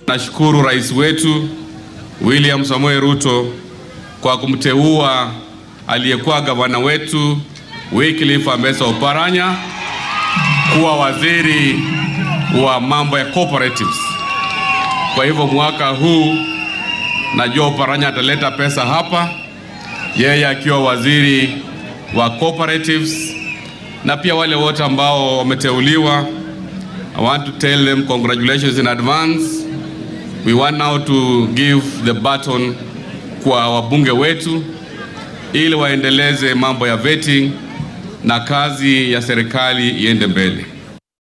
Nashukuru rais wetu William Samoei Ruto kwa kumteua aliyekuwa gavana wetu Wycliffe Ambassa Oparanya kuwa waziri wa mambo ya cooperatives. Kwa hivyo mwaka huu najua Oparanya ataleta pesa hapa, yeye akiwa waziri wa cooperatives, na pia wale wote ambao wameteuliwa. I want to tell them congratulations in advance. We want now to give the baton kwa wabunge wetu ili waendeleze mambo ya vetting na kazi ya serikali iende mbele.